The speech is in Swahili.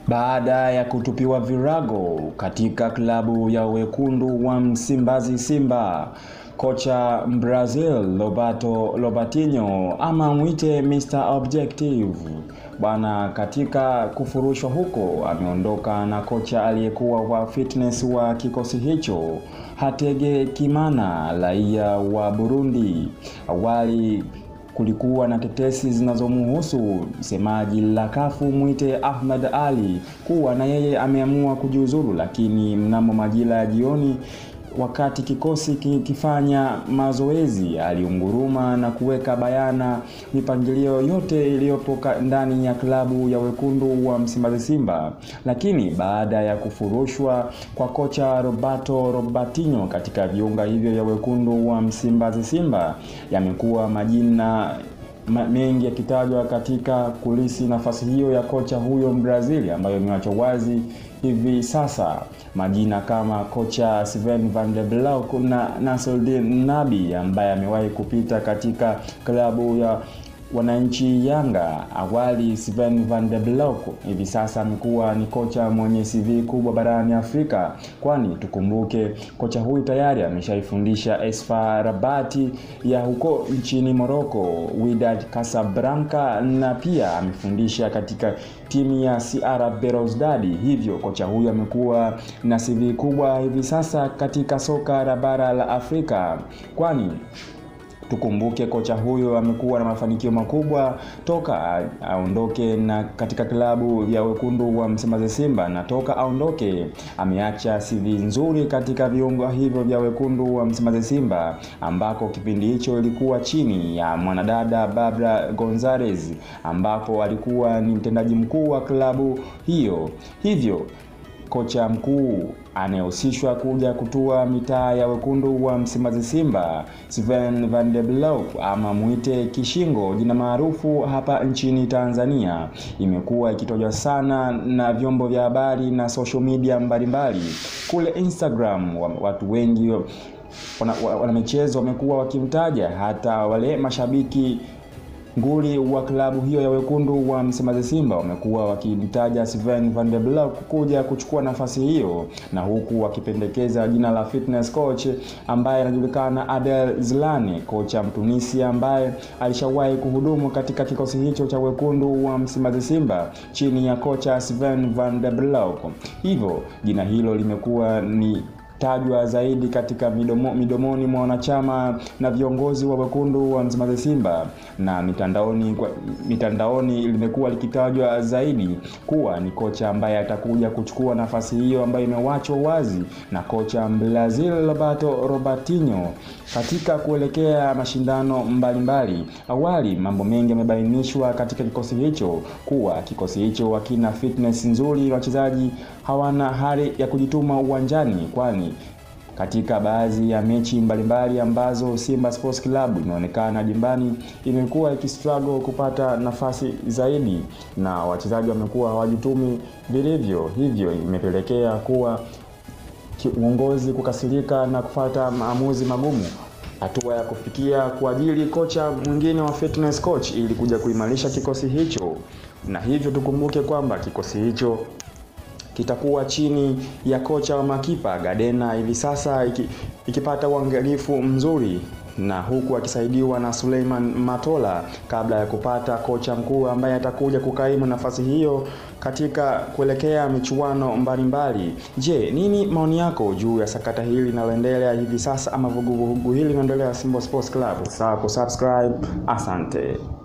baada ya kutupiwa virago katika klabu ya wekundu wa Msimbazi Simba. Kocha Brazil Roberto Robertinho ama mwite Mr Objective bwana, katika kufurushwa huko ameondoka na kocha aliyekuwa wa fitness wa kikosi hicho Hatege Kimana, raia wa Burundi. Awali kulikuwa na tetesi zinazomhusu msemaji la kafu mwite Ahmad Ali kuwa na yeye ameamua kujiuzuru, lakini mnamo majira ya jioni wakati kikosi kikifanya mazoezi aliunguruma na kuweka bayana mipangilio yote iliyopo ndani ya klabu ya wekundu wa Msimbazi Simba. Lakini baada ya kufurushwa kwa kocha Roberto Robertinho katika viunga hivyo vya wekundu wa Msimbazi Simba, yamekuwa majina mengi yakitajwa katika kulisi nafasi hiyo ya kocha huyo Mbrazili, ambayo imewachwa wazi hivi sasa majina kama kocha Sven van der Blauk na Nasruddin Nabi ambaye amewahi kupita katika klabu ya wananchi Yanga. Awali Sven van der Blauk hivi sasa amekuwa ni kocha mwenye CV kubwa barani Afrika, kwani tukumbuke kocha huyu tayari ameshaifundisha Esfa Rabati ya huko nchini Morocco, Wydad Casablanca na pia amefundisha katika timu ya CR Belouizdad. Hivyo kocha huyu amekuwa na CV kubwa hivi sasa katika soka la bara la Afrika, kwani tukumbuke kocha huyo amekuwa na mafanikio makubwa toka aondoke na katika klabu ya wekundu wa Msimbazi Simba, na toka aondoke ameacha CV nzuri katika viungo hivyo vya wekundu wa Msimbazi Simba, ambako kipindi hicho ilikuwa chini ya mwanadada Barbara Gonzalez, ambapo alikuwa ni mtendaji mkuu wa klabu hiyo. Hivyo kocha mkuu anayehusishwa kuja kutua mitaa ya wekundu wa Msimbazi Simba, Sven van der Blauk ama mwite Kishingo, jina maarufu hapa nchini Tanzania, imekuwa ikitojwa sana na vyombo vya habari na social media mbalimbali. Kule Instagram watu wengi wanamichezo wana wamekuwa wakimtaja, hata wale mashabiki nguli wa klabu hiyo ya wekundu wa Msimbazi Simba wamekuwa wakimtaja Sven van der Blauk kuja kuchukua nafasi hiyo, na huku wakipendekeza jina la fitness coach ambaye anajulikana Adel Zlane, kocha Mtunisia ambaye alishawahi kuhudumu katika kikosi hicho cha wekundu wa Msimbazi Simba chini ya kocha Sven van der Blauk. Hivyo jina hilo limekuwa ni tajwa zaidi katika midomo, midomoni mwa wanachama na viongozi wa wekundu wa Msimbazi Simba na mitandaoni, mitandaoni limekuwa likitajwa zaidi kuwa ni kocha ambaye atakuja kuchukua nafasi hiyo ambayo imewachwa wazi na kocha Brazil Roberto Robertinho katika kuelekea mashindano mbalimbali mbali. Awali mambo mengi yamebainishwa katika kikosi hicho kuwa kikosi hicho hakina fitness nzuri, wachezaji hawana hali ya kujituma uwanjani kwani katika baadhi ya mechi mbalimbali ambazo Simba Sports Club imeonekana dimbani imekuwa ikistruggle kupata nafasi zaidi na wachezaji wamekuwa hawajitumi vilivyo, hivyo imepelekea kuwa uongozi kukasirika na kufata maamuzi magumu hatua ya kufikia kuajiri kocha mwingine wa fitness coach ili kuja kuimarisha kikosi hicho, na hivyo tukumbuke kwamba kikosi hicho kitakuwa chini ya kocha wa makipa Gadena hivi sasa iki, ikipata uangalifu mzuri na huku akisaidiwa na Suleiman Matola kabla ya kupata kocha mkuu ambaye atakuja kukaimu nafasi hiyo katika kuelekea michuano mbalimbali. Je, nini maoni yako juu ya sakata hili linaloendelea hivi sasa ama vuguvugu hili linaloendelea Simba Sports Club? Sawa kusubscribe. Asante.